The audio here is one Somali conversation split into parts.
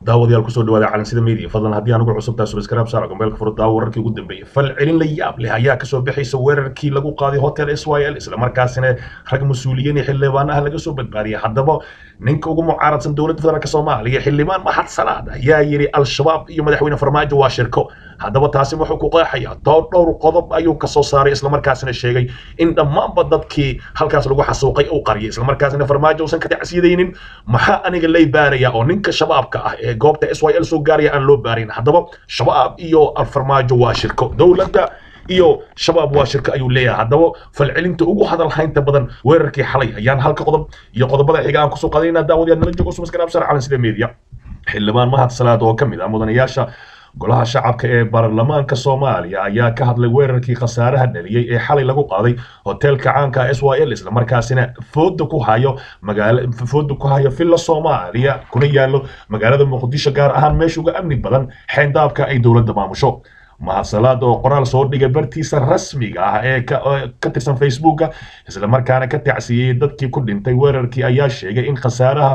daawadayaal kusoo dhawaada calansida media fadlan haddii aan ugu cusubtahay subscribe saar gombeelka furo daawo wararkii ugu dambeeyay fal celin la yaab leh ayaa kasoo bixaysa weerarkii lagu qaaday hotel s y l islamarkaasina rag mas-uuliyiin iyo xildhibaanaha laga soo badbaadiyay haddaba ninka ugu mucaaradsan dowladda federaalk soomaaliya xildhibaan maxad salaad ayaa yidhi al-shabaab iyo madaxweyne farmaajo waa shirko haddaba taasi wuxuu ku qeexaya dhowr dhowr qodob ayuu kasoo saaray islamarkaasina sheegay in dhammaanba dadkii halkaas lagu xasuuqay uu qariyay islamarkaasina farmaajo uusan ka tacsiyadaynin maxaa aniga lay baaraya oo ninka shabaabka ah ee goobta s y l soo gaaraya aan loo baarin haddaba shabaab iyo farmaajo waa shirko dowladda iyo shabaab waa shirko ayuu leeyahay haddaba falcelinta ugu hadal haynta badan weerarkii xalay ayaan halka qodob iyo qodobada xiga aan kusoo qadayna daawadayaal nala joogo sumaskaraabsar calan sida media xildhibaan mahad salaad oo ka mid ah mudanayaasha golaha shacabka ee baarlamaanka soomaaliya ayaa ka hadlay weerarkii khasaaraha dhaliyey ee xalay lagu qaaday hoteelka caanka s y l islamarkaasina fooda ku hayo magaala fooda ku hayo villa soomaaliya kuna yaallo magaalada muqdisho gaar ahaan meesha uga amni badan xeendaabka ay dowladda maamusho mahadsalaad oo qoraal soo dhigay bartiisa rasmiga ah ee ka tirsan facebooka islamarkaana ka tacsiyeyey dadkii ku dhintay weerarkii ayaa sheegay in khasaaraha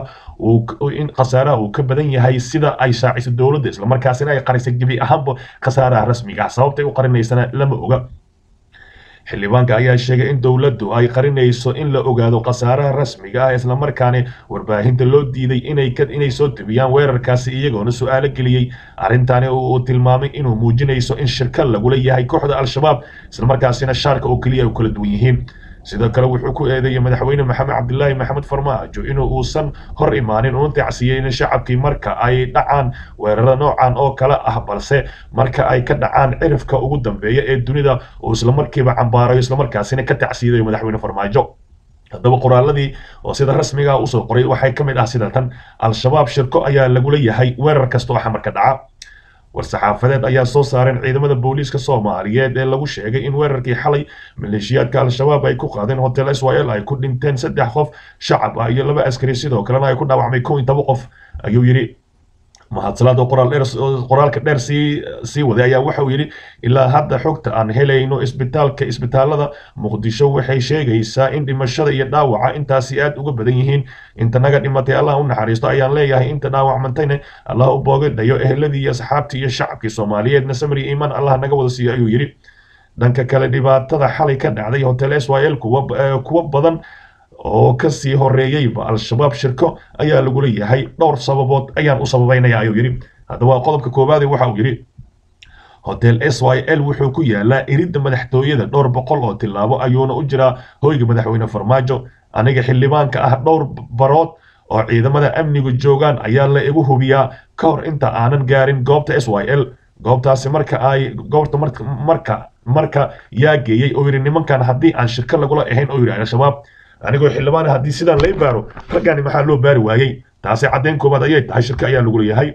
in khasaaraha uu ka badan yahay sida ay shaaciso dowladda islamarkaasina ay qarisay gebi ahaanba khasaaraha rasmiga ah sababtay u qarinaysana lama oga xildhibaanka ayaa sheegay in dowladdu ay qarinayso in la ogaado khasaaraha rasmiga ah islamarkaana warbaahinta loo diiday inay inay soo tebiyaan weerarkaasi iyagoona su-aalo geliyey arrintaani uu tilmaamay inuu muujinayso in shirka lagula yahay kooxda al-shabaab islamarkaasina shaarka oo keliya ay kala duwan yihiin sidoo kale wuxuu ku eedeeyey madaxweyne maxamed cabdilaahi maxamed farmaajo inuu uusan hor imaanin uuna tacsiyeynin shacabkii marka ay dhacaan weeraro noocan oo kale ah balse marka ay ka dhacaan cirifka ugu dambeeya ee dunida uu islamarkiiba cambaarayo islamarkaasina ka tacsiidayo madaxweyne farmaajo haddaba qoraaladii oo sida rasmiga ah usoo qoray waxay ka mid ah sida tan al-shabaab shirko ayaa lagula yahay weerar kasta oo xamarka dhaca war-saxaafadeed ayaa soo saareen ciidamada booliiska soomaaliyeed ee lagu sheegay in weerarkii xalay maleeshiyaadka al-shabaab ay ku qaadeen hotel s y l ay ku dhinteen saddex qof shacab ah iyo laba askari sidoo kalena ay ku dhaawacmay kow iyo toban qof ayuu yidhi mahadsalaad oo qoraal dheer qoraalka dheer sii sii waday ayaa waxauu yidhi ilaa hadda xogta aan helayno isbitaalka isbitaalada muqdisho waxay sheegaysaa in dhimashada iyo dhaawaca intaasi aad uga badan yihiin inta naga dhimatay allah u naxariisto ayaan leeyahay inta dhaawacmantayna allah u boogadhayo eheladii iyo asxaabtii iyo shacabkii soomaaliyeedna samir iyo iimaan allah naga wada siiyo ayuu yidhi dhanka kale dhibaatada xalay ka dhacday hotel s y l kuwa kuwa badan oo kasii horeeyeyba al-shabaab shirko ayaa lagu leeyahay dhowr sababood ayaan u sababaynaya ayuu yidhi haddaba qodobka koowaade waxa uu yidhi hotel s y l wuxuu ku yaalaa iridda madaxtooyada dhowr boqol oo tilaabo ayuuna u jiraa hoyga madaxweyne farmaajo aniga xildhibaanka ah dhowr barood oo ciidamada amnigu joogaan ayaa la igu hubiyaa ka hor inta aanan gaarin goobta s y l goobtaasi marka ay goobta marka marka yaa geeyey oo yidhi nimankan haddii aan shirko lagula ahayn oo yidhi al-shabaab anigoo xildhibaan haddii sidaan lay baaro raggaani maxaa loo baari waayey taasi caddayn koobaad ayay tahay shirka ayaa lagu leeyahay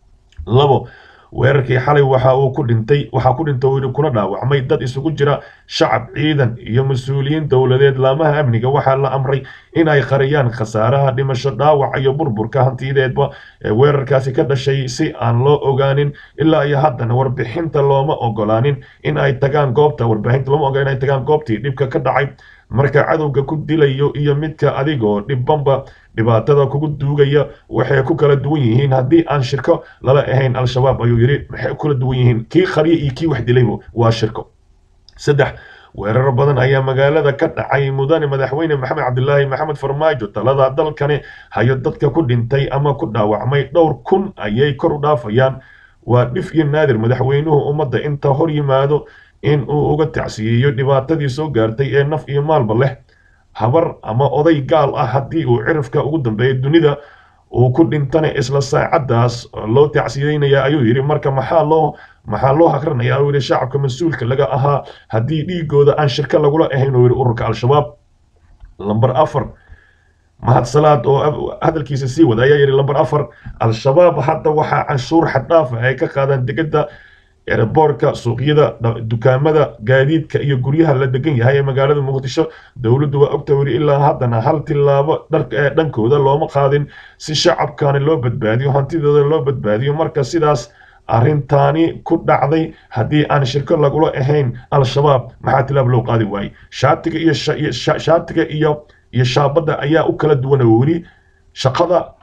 labo weerarkii xalay waxa uu ku dhintay waxaa ku dhintay uu kuna dhaawacmay dad isugu jira shacab ciidan iyo mas-uuliyiin dowladeed laamaha amniga waxaa la amray in ay qariyaan khasaaraha dhimasho dhaawac iyo burburka hantiyadeedba ee weerarkaasi ka dhashay si aan loo ogaanin ilaa iyo haddana warbixinta looma ogolaanin in ay tagaan goobta warbaahinta looma ogolaan in ay tagaan goobtii dhibka ka dhacay marka cadowga ku dilayo iyo midka adigoo dhibbanba dhibaatada kugu duugaya waxay ku kala duwan yihiin haddii aan shirko lala ahayn al-shabaab ayuu yidhi maxay kula duwan yihiin kii qarya iyo kii wax dilayba waa shirko saddex weerar badan ayaa magaalada ka dhacay mudane madaxweyne maxamed cabdilaahi maxamed farmaajo talada dalkani hayo dadka ku dhintay ama ku dhaawacmay dhowr kun ayay kor u dhaafayaan waa dhif iyo naadir madaxweynuhu ummadda inta hor yimaado in uu uga tacsiyeeyo dhibaatadii soo gaartay ee naf iyo maalba leh habar ama oday gaal ah haddii uu cirifka ugu dambeeya dunida uu ku dhintana isla saacaddaas loo tacsiyeynaya ayuu yidhi marka maxaa loo maxaa loo hakranaya ayuu yidhi shacabka mas-uulka laga ahaa haddii dhiigooda aan shirka lagula ahayn uu yidhi ururka al-shabaab lamber afar mahadsalaad oo hadalkiisa sii wada ayaa yidhi lamber afar al-shabaab hadda waxaa canshuur xaddhaafa ay ka qaadaan degedda eeraboorka suuqyada dukaamada gaadiidka iyo guryaha la degan yahay ee magaalada muqdisho dowladdu waa ogta weli ilaa haddana hal tilaabo dhankooda looma qaadin si shacabkani loo badbaadiyo hantidooda loo badbaadiyo marka sidaas arrintaani ku dhacday haddii aan shirko lagula ahayn al-shabaab maxaa tilaab loo qaadi waayey shaatiga iyo shaatiga iyo iyo shaabadda ayaa u kala duwan oo weli shaqada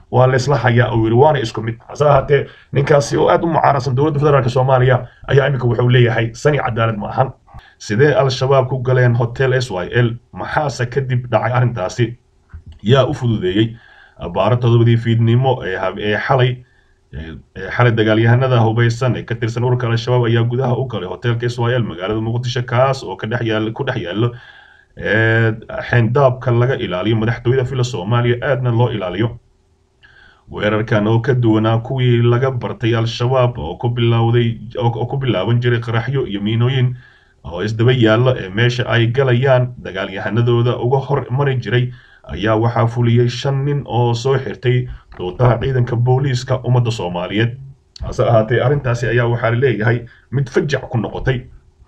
waa laysla hayaa uu yidhi waana isku mid hase ahaatee ninkaasi oo aad u mucaarasan dowladda federaalk soomaaliya ayaa iminka wuxuu leeyahay sani cadaalad ma ahan sidee al-shabaab ku galeen hotel s y l maxaase kadib dhacay arrintaasi yaa u fududeeyey abaaro todobadii fiidnimo ee xalay xalay dagaalyahanada hubaysan ee ka tirsan ururka al-shabaab ayaa gudaha u galay hotelka s y l magaalada muqdisho kaas oo ku dhex yaalo xeendaabka laga ilaaliyo madaxtooyada fila soomaaliya aadna loo ilaaliyo weerarkan oo ka duwanaa kuwii laga bartay al-shabaab oo ku bilowday oo ku bilaaban jiray qaraxyo iyo miinooyin oo isdaba yaalla ee meesha ay galayaan dagaalyahanadooda uga hor mari jiray ayaa waxaa fuliyey shan nin oo soo xirtay duutaha ciidanka booliiska ummadda soomaaliyeed hase ahaatee arrintaasi ayaa waxaa leeyahay mid fajac ku noqotay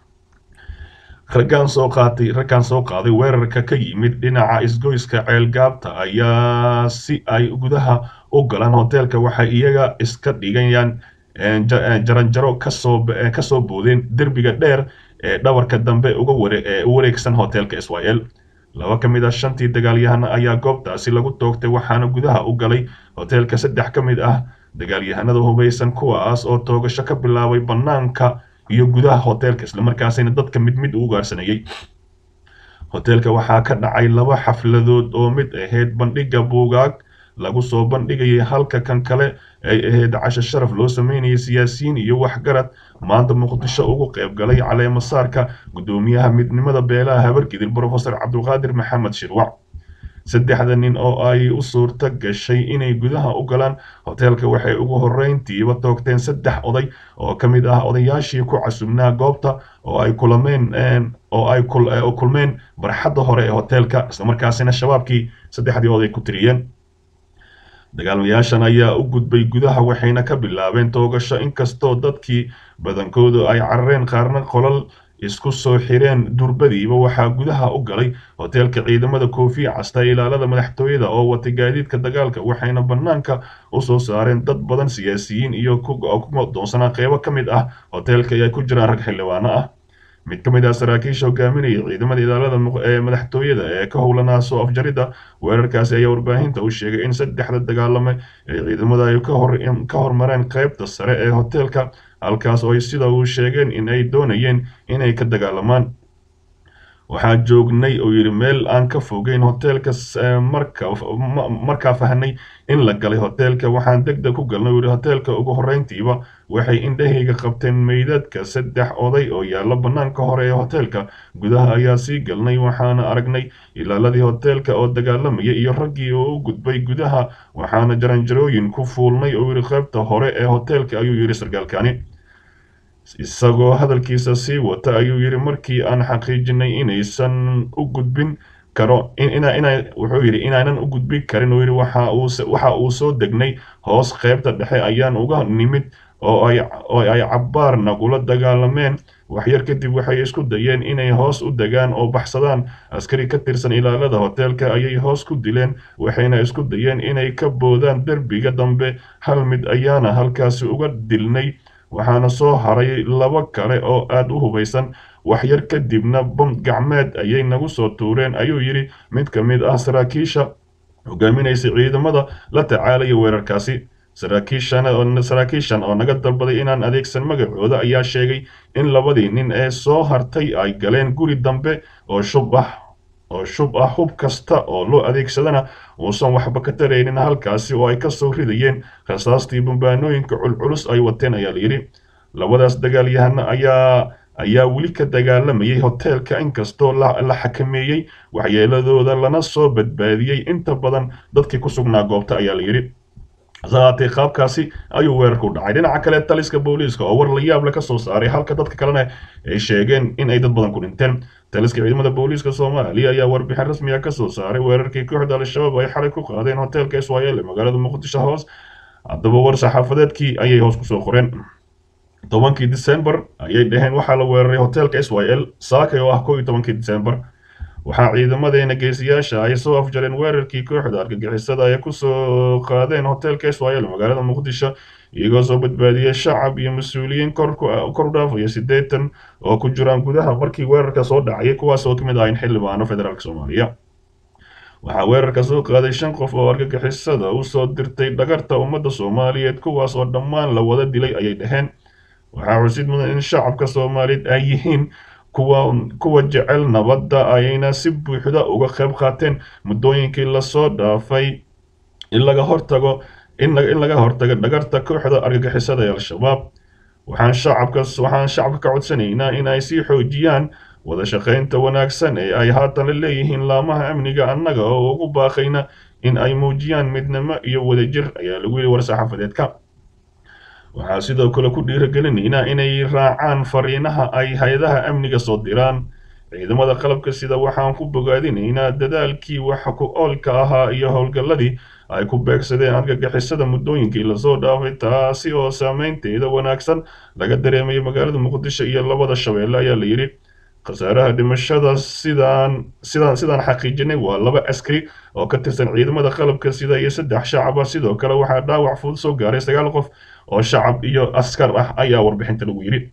raggaan soo qaatay raggaan soo qaaday weerarka ka yimid dhinaca isgoyska ceelgaabta ayaa si ay gudaha u galaan hoteelka waxay iyaga iska dhigayaan jaranjaro kasoo kasoo boodeen derbiga dheer ee dhabarka dambe uga ware ee u wareegsan hoteelka s y l laba ka mid ah shantii dagaalyahana ayaa goobtaasi lagu toogtay waxaana gudaha u galay hoteelka saddex ka mid ah dagaalyahanada hubaysan kuwaas oo toogasho ka bilaabay bannaanka iyo gudaha hoteelka islamarkaasina dadka mid mid u ugaarsanayay hoteelka waxaa ka dhacay laba xafladood oo mid ahayd bandhigga buugaag lagu soo bandhigayay halka kan kale ay ahayd casho sharaf loo sameynayay siyaasiyiin iyo waxgarad maanta muqdisho ugu qayb galay caleemasaarka guddoomiyaha midnimada beelaha habargidil brofesor cabdulqaadir maxamed shirwac saddexda nin oo ay u suurto gashay inay gudaha u galaan hoteelka waxay ugu horreyntiiba toogteen saddex oday oo ka mid ah odayaashii ku casubnaa goobta oo ay kulameen oo ay kulmeen barxadda hore ee hoteelka islamarkaasina shabaabkii saddexdii oday ku tiriyeen dagaalmayaashan ayaa u gudbay gudaha waxayna ka bilaabeen toogasho inkastoo dadkii badankoodu ay carareen qaarna qolal isku soo xireen durbadiiba waxaa gudaha u galay hoteelka ciidamada koofiya casta ilaalada madaxtooyada oo watay gaadiidka dagaalka waxayna bannaanka u soo saareen dad badan siyaasiyiin iyo ku doonsanaa qeybo ka mid ah hoteelka ay ku jiraan rag xildhibaano ah mid ka mid ah saraakiisha hogaaminaya ciidamada ilaalada ee madaxtooyada ee ka howlanaa soo afjaridda weerarkaasi ayaa warbaahinta u sheegay in saddexda dagaalame ee ciidamada ay ka hormareen qaybta sare ee hoteelka halkaas oo ay sida uu sheegeen in ay doonayeen inay ka dagaalamaan waxaa joognay oo yidhi meel aan ka fogeyn hoteelka markaa fahnay in la galay hoteelka waxaan deg deg ku galnay uu yidhi hoteelka ugu horreyntiiba waxay indhahayga qabteen meydadka saddex oday oo yaalla bannaanka hore ee hoteelka gudaha ayaa sii galnay waxaana aragnay ilaaladii hoteelka oo dagaalamaya iyo raggii oo u gudbay gudaha waxaana jaranjarooyin ku fuulnay oo yidhi qaybta hore ee hoteelka ayuu yidhi sargaalkani isagoo hadalkiisa sii wata ayuu yidhi markii aan xaqiijinay inaysan u gudbin karo wuxuu yidhi inaanan u gudbin karin uu yidhi waxa uu soo degnay hoos qaybta dhexe ayaan uga nimid oo ay cabbaar nagula dagaalameen waxyar kadib waxay isku dayeen inay hoos u degaan oo baxsadaan askari ka tirsan ilaalada hoteelka ayay hoos ku dileen waxayna isku dayeen inay ka boodaan derbiga dambe hal mid ayaana halkaasi uga dilnay waxaana soo haray laba kale oo aad u hubaysan waxyar kadibna bam gacmeed ayay nagu soo tuureen ayuu yidhi mid ka mid ah saraakiisha hogaaminaysa ciidamada la tacaalaya weerarkaasi saraakiishan oo naga dalbaday inaan adeegsan magacooda ayaa sheegay in labadii nin ee soo hartay ay galeen guri dambe oo shub ah oo shub ah hub kasta oo loo adeegsadana uusan waxba ka taraynin halkaasi oo ay ka soo ridayeen rasaastii bambaanooyinka culculus ay wateen ayaa layidhi labadaas dagaalyahana ayaa ayaa weli ka dagaalamayay hoteelka inkastoo la xakameeyey waxyeeladooda lana soo badbaadiyey inta badan dadkii ku sugnaa goobta ayaa layidhi hasahaatee qaabkaasi ayuu weerarku dhacay dhinaca kale taliska booliiska oo war la yaable ka soo saaray halka dadka kalena ay sheegeen in ay dad badan ku dhinteen taliska ciidamada booliiska soomaaliya ayaa warbixin rasmiga ka soo saaray weerarkii kooxda al-shabaab ay xalay ku qaadeen hoteelka iswaayel ee magaalada muqdisho hoos haddaba war saxaafadeedkii ayay hoos kusoo qoreen tobankii disembar ayay dhaheen waxaa la weeraray hoteelka s y l saakay oo ah koo iyo tobankii disembar waxaa ciidamadeena geesiyaasha ay soo afjareen weerarkii kooxda argagixisada ay kusoo qaadeen hoteelka s y l magaalada muqdisho iyagoo soo badbaadiyey shacab iyo mas-uuliyiin kor dhaafaya siddeetan oo ku jiraan gudaha markii weerarka soo dhacayay kuwaas oo ka mid ahayn xildhibaano federaalk soomaaliya waxaa weerarka soo qaaday shan qof oo argagixisada u soo dirtay dhagarta ummadda soomaaliyeed kuwaas oo dhammaan la wada dilay ayay dhaheen waxaa xusid mudan in shacabka soomaaliyeed ay yihiin kuwa kuwa jecel nabadda ayayna si buuxda uga qayb qaateen muddooyinkii lasoo dhaafay in laga hortago in laga hortago dhagarta kooxda argagixisada ee al-shabaab waxaan shacabka waxaan shacabka ka codsanaynaa in ay sii xoojiyaan wada shaqaynta wanaagsan ee ay haatan la leeyihiin laamaha amniga annaga oo ugu baaqayna in ay muujiyaan midnimo iyo wadajir ayaa lagu yidhi war-saxaafadeedka waxaa sidoo kale ku dhiirigelinaynaa inay raacaan fariinaha ay hay-adaha amniga soo diraan ciidamada qalabka sida waxaan ku bogaadinaynaa dadaalkii waxa ku oolka ahaa iyo howlgalladii ay ku beegsadeen argagixisada muddooyinkii lasoo dhaafay taasi oo saameynteeda wanaagsan laga dareemayo magaalada muqdisho iyo labada shabeelle ayaa la yidhi khasaaraha dhimashada sidaan sidaan sidaan xaqiijinay waa laba askari oo ka tirsan ciidamada qalabka sida iyo saddex shacab ah sidoo kale waxaa dhaawac fudud soo gaaray sagaal qof oo shacab iyo askar ah ayaa warbixinta lagu yidhi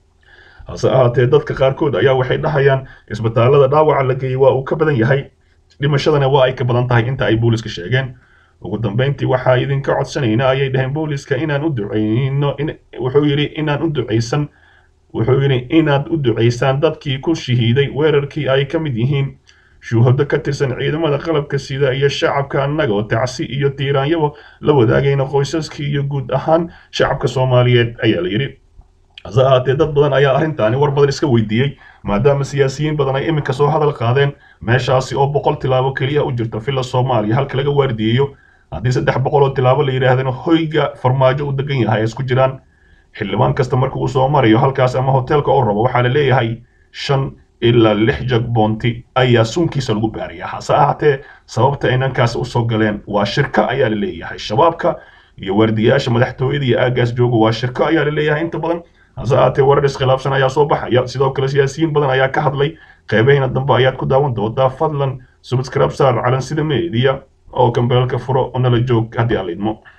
hase ahaatee dadka qaarkood ayaa waxay dhahayaan isbitaalada dhaawaca la geeyey waa uu ka badan yahay dhimashadana waa ay ka badan tahay inta ay booliska sheegeen ugu dambeyntii waxaa idinka codsanaynaa ayay dhaheen booliska inaan u duceyno wuxuu yidhi inaan u duceysan wuxuu yidhi inaad u duceysaan dadkii ku shahiiday weerarkii ay ka mid yihiin shuhado ka tirsan ciidamada qalabka sida iyo shacabka annaga oo tacsi iyo tiiraanyaba la wadaagayna qoysaskii iyo guud ahaan shacabka soomaaliyeed ayaa la yidhi hase ahaatee dad badan ayaa arrintaani war badan iska weydiiyey maadaama siyaasiyiin badan ay iminka soo hadal qaadeen meeshaasi oo boqol tilaabo keliya u jirta villa soomaaliya halka laga waardiyeeyo haddii saddex boqol oo tilaabo la yidhaahdana hoyga farmaajo u degan yahay ay isku jiraan xildhibaan kasta marka uu soo marayo halkaas ama hoteelka u rabo waxaa la leeyahay shan ilaa lix jag boonti ayaa suunkiisa lagu baaraya hase ahaatee sababta inankaas usoo galeen waa shirko ayaa la leeyahay shabaabka iyo waardiyayaasha madaxtooyada iyo aagaas jooga waa shirko ayaa la leeyahay inta badan hase ahaatee warar iskhilaafsan ayaa soo baxaya sidoo kale siyaasiyiin badan ayaa ka hadlay qeybaheena dambe ayaad ku daawan doontaa fadlan subscribe saar calansida media oo kambeelka furo oo nala joog haddii aan la idmo